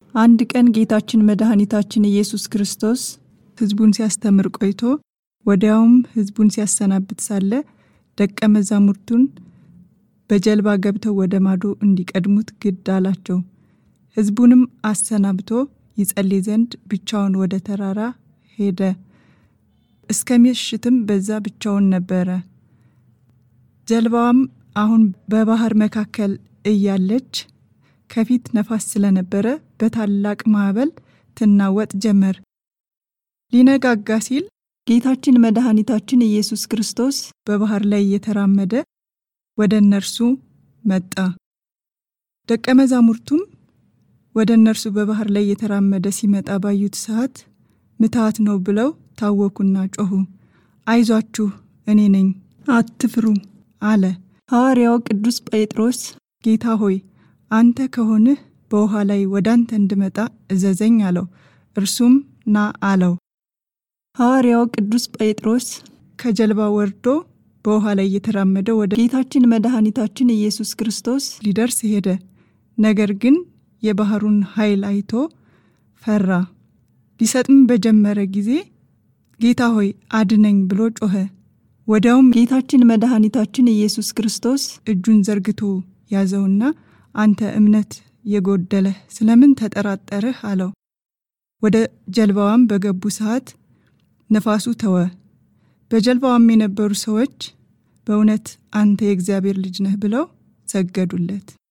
አንድ ቀን ጌታችን መድኃኒታችን ኢየሱስ ክርስቶስ ሕዝቡን ሲያስተምር ቆይቶ ወዲያውም ሕዝቡን ሲያሰናብት ሳለ ደቀ መዛሙርቱን በጀልባ ገብተው ወደ ማዶ እንዲቀድሙት ግድ አላቸው። ሕዝቡንም አሰናብቶ ይጸልይ ዘንድ ብቻውን ወደ ተራራ ሄደ። እስከ ምሽትም በዛ ብቻውን ነበረ። ጀልባዋም አሁን በባህር መካከል እያለች ከፊት ነፋስ ስለነበረ በታላቅ ማዕበል ትናወጥ ጀመር። ሊነጋጋ ሲል ጌታችን መድኃኒታችን ኢየሱስ ክርስቶስ በባህር ላይ እየተራመደ ወደ እነርሱ መጣ። ደቀ መዛሙርቱም ወደ እነርሱ በባህር ላይ እየተራመደ ሲመጣ ባዩት ሰዓት ምትሃት ነው ብለው ታወኩና ጮኹ። አይዟችሁ እኔ ነኝ፣ አትፍሩ አለ። ሐዋርያው ቅዱስ ጴጥሮስ ጌታ ሆይ አንተ ከሆንህ በውሃ ላይ ወደ አንተ እንድመጣ እዘዘኝ አለው። እርሱም ና አለው። ሐዋርያው ቅዱስ ጴጥሮስ ከጀልባ ወርዶ በውሃ ላይ እየተራመደ ወደ ጌታችን መድኃኒታችን ኢየሱስ ክርስቶስ ሊደርስ ሄደ። ነገር ግን የባህሩን ኃይል አይቶ ፈራ። ሊሰጥም በጀመረ ጊዜ ጌታ ሆይ አድነኝ ብሎ ጮኸ። ወዲያውም ጌታችን መድኃኒታችን ኢየሱስ ክርስቶስ እጁን ዘርግቶ ያዘውና አንተ እምነት የጎደለህ ስለምን ተጠራጠርህ? አለው። ወደ ጀልባዋም በገቡ ሰዓት ነፋሱ ተወ። በጀልባዋም የነበሩ ሰዎች በእውነት አንተ የእግዚአብሔር ልጅ ነህ ብለው ሰገዱለት።